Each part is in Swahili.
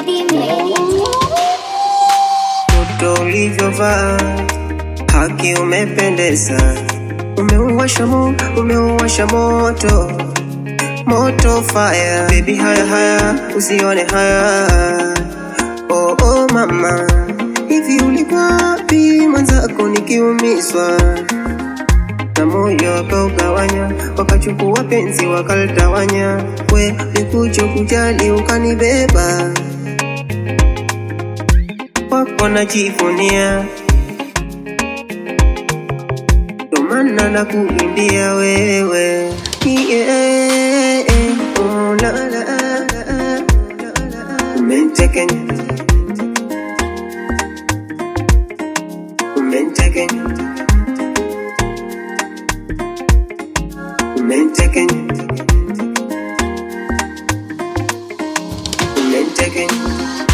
Lady Made. Moto ulivyovaa haki umependeza, umeuwasha mo, umeuwasha moto moto fire baby, haya haya usione haya oh, oh mama, hivi ulikuwa wapi mwenzako nikiumizwa na moyo wakaugawanya, wakachukua penzi wakalitawanya, we nikucho kujali ukanibeba wako najivunia, ndo maana nakuimbia wewe yeah, oh, la, la, la, la, la. Umentekenya, umentekenya, umentekenya, umentekenya.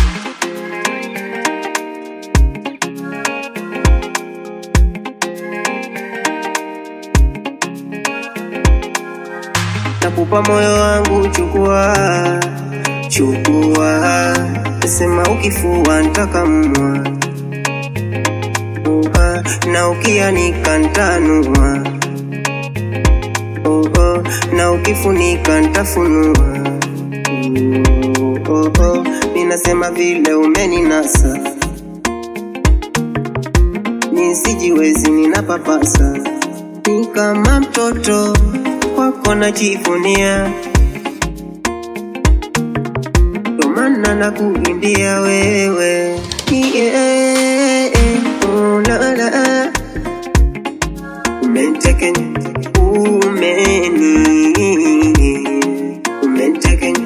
nakupa moyo wangu, chukua chukua, sema ukifua ntakamua Uha, na ukianika ntanua Oho, na ukifunika ntafunua Oho, ninasema vile umeninasa nisijiwezi ninapapasa ni kama mtoto wako najivunia, ndo maana nakuimbia wewe yeah, oh, la, la. Umentekenya, umeni umentekenya,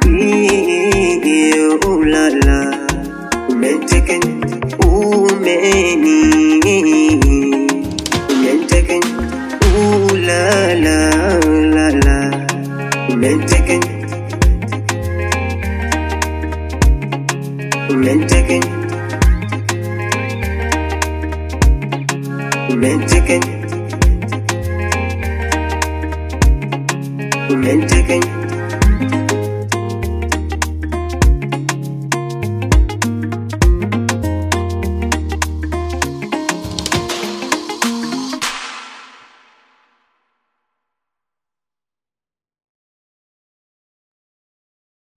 yeah, oh, la, la. Umentekenya, umeni umentekenya, ooh, la, la, la, la. Umentekenya, umentekenya, umentekenya, umentekenya.